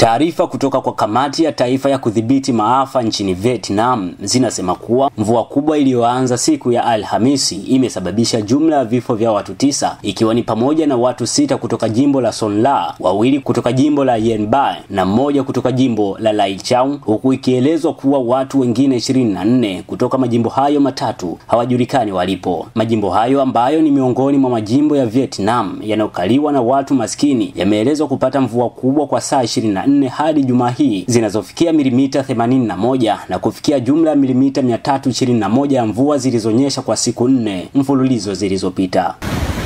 Taarifa kutoka kwa kamati ya taifa ya kudhibiti maafa nchini Vietnam zinasema kuwa mvua kubwa iliyoanza siku ya Alhamisi imesababisha jumla ya vifo vya watu tisa ikiwa ni pamoja na watu sita kutoka jimbo la Son La, wawili kutoka jimbo la Yen Bai na mmoja kutoka jimbo la Lai Chau, huku ikielezwa kuwa watu wengine 24 kutoka majimbo hayo matatu hawajulikani walipo. Majimbo hayo ambayo ni miongoni mwa majimbo ya Vietnam yanayokaliwa na watu maskini yameelezwa kupata mvua kubwa kwa saa 24 hadi Jumaa hii zinazofikia milimita 81 na kufikia jumla ya milimita 321 ya mvua zilizonyesha kwa siku nne mfululizo zilizopita.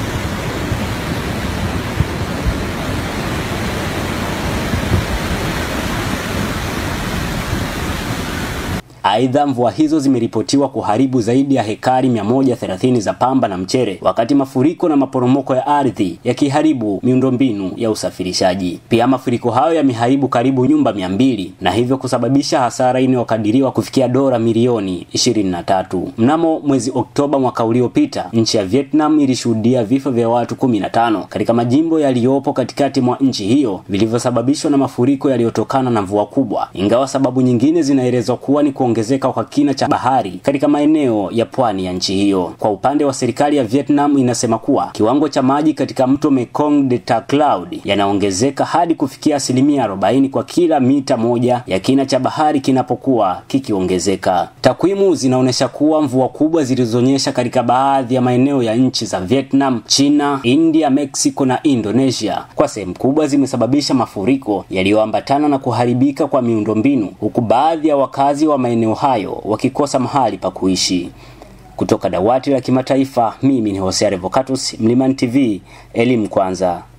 Aidha, mvua hizo zimeripotiwa kuharibu zaidi ya hekari 130 za pamba na mchere, wakati mafuriko na maporomoko ya ardhi yakiharibu miundombinu ya usafirishaji. Pia mafuriko hayo yameharibu karibu nyumba 200 na hivyo kusababisha hasara inayokadiriwa kufikia dola milioni 23. Mnamo mwezi Oktoba mwaka uliopita, nchi ya Vietnam ilishuhudia vifo vya watu 15 katika majimbo yaliyopo katikati mwa nchi hiyo vilivyosababishwa na mafuriko yaliyotokana na mvua kubwa, ingawa sababu nyingine zinaelezwa kuwa ni kuongezeka kwa kina cha bahari katika maeneo ya pwani ya nchi hiyo. Kwa upande wa serikali ya Vietnam inasema kuwa kiwango cha maji katika mto Mekong Delta Cloud yanaongezeka hadi kufikia asilimia 40 kwa kila mita moja ya kina cha bahari kinapokuwa kikiongezeka. Takwimu zinaonyesha kuwa mvua kubwa zilizonyesha katika baadhi ya maeneo ya nchi za Vietnam, China, India, Mexico na Indonesia kwa sehemu kubwa zimesababisha mafuriko yaliyoambatana na kuharibika kwa miundombinu huku baadhi ya wakazi wa maeneo hayo wakikosa mahali pa kuishi. Kutoka dawati la kimataifa, mimi ni Hosea Revocatus, Mlimani TV, elimu kwanza.